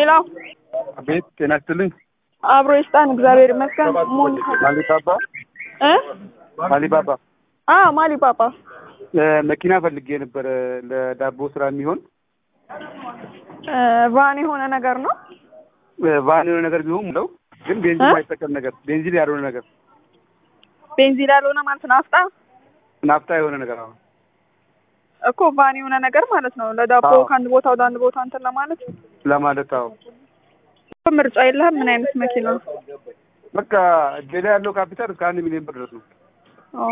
ሄሎ ቤት ጤና ይስጥልኝ። አብሮ ይስጣን። እግዚአብሔር ይመስገን። ሙን አሊባባ እ አሊባባ አ ማሊ ፓፓ መኪና ፈልጌ ነበረ ለዳቦ ስራ የሚሆን እ ቫን የሆነ ነገር ነው። ቫን የሆነ ነገር ቢሆን ሙለው ግን ቤንዚን እ? የማይጠቀም ነገር ቤንዚን ያልሆነ ነገር ቤንዚን ያልሆነ ማለት ናፍጣ ናፍጣ የሆነ ነገር አሁን እኮ ቫን የሆነ ነገር ማለት ነው። ለዳቦ አዎ። ከአንድ ቦታ ወደ አንድ ቦታ እንትን ለማለት ለማለት አዎ ምርጫ የለህም። ምን አይነት መኪና? በቃ እጄ ላይ ያለው ካፒታል እስከ አንድ ሚሊዮን ብር ድረስ ነው። ኦ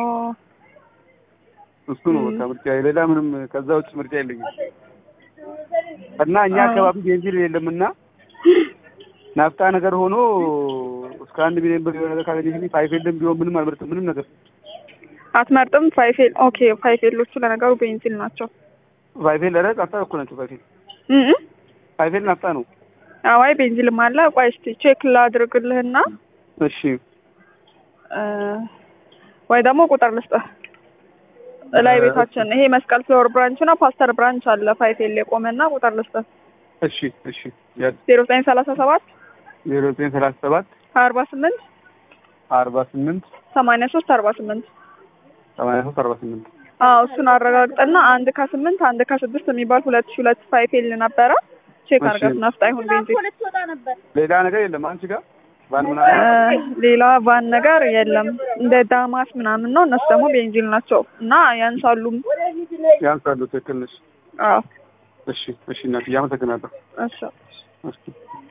እሱ ነው በቃ ምርጫ፣ ሌላ ምንም ከዛ ውጭ ምርጫ የለኝም። እና እኛ አዎ። አካባቢ ቤንዚን የለምና ናፍጣ ነገር ሆኖ እስከ አንድ ሚሊዮን ብር የሆነ ነገር ካገኘሽ ፋይፌልም ቢሆን ምንም አልመርጥም። ምንም ነገር አትመርጥም? ፋይፌል ኦኬ። ፋይፌሎቹ ለነገሩ ቤንዚን ናቸው። ፋይፌል ኧረ ናፍጣ እኮ ናቸው። ፋይፌል እ እ ፋይፌል ናፍጣ ነው። አዋይ ቤንዚልም አለ። ቆይ እስኪ ቼክ ላድርግልህና እሺ እ ወይ ደግሞ ቁጥር ልስጥህ። እላይ እ- ቤታችን ይሄ መስቀል ፍሎር ብራንች ነው። ፓስተር ብራንች አለ ፋይፌል የቆመና ቁጥር ልስጥህ እሺ እሺ ያዝ ዜሮ ዘጠኝ ሰላሳ ሰባት ዜሮ ዘጠኝ ሰላሳ ሰባት አርባ ስምንት አርባ ስምንት ሰማንያ ሶስት አርባ ስምንት ሰማንያ ሶስት አርባ ስምንት አዎ እሱን አረጋግጠና አንድ ከስምንት አንድ ከስድስት የሚባል ሁለት ሺ ሁለት ፋይፌል ነበረ። ቼክ እሺ። አድርጋት ናፍጣ ይሁን ቤንዚን። ሌላ ነገር የለም አንቺ ጋር ባን እ ምናምን ሌላ ቫን ነገር የለም። እንደ ዳማስ ምናምን ነው። እነሱ ደግሞ ቤንዚን ናቸው እና ያንሳሉም። ያንሳሉ። ትክክል ነሽ። አዎ እሺ እሺ እናትዬ አመሰግናለሁ። እሺ እሺ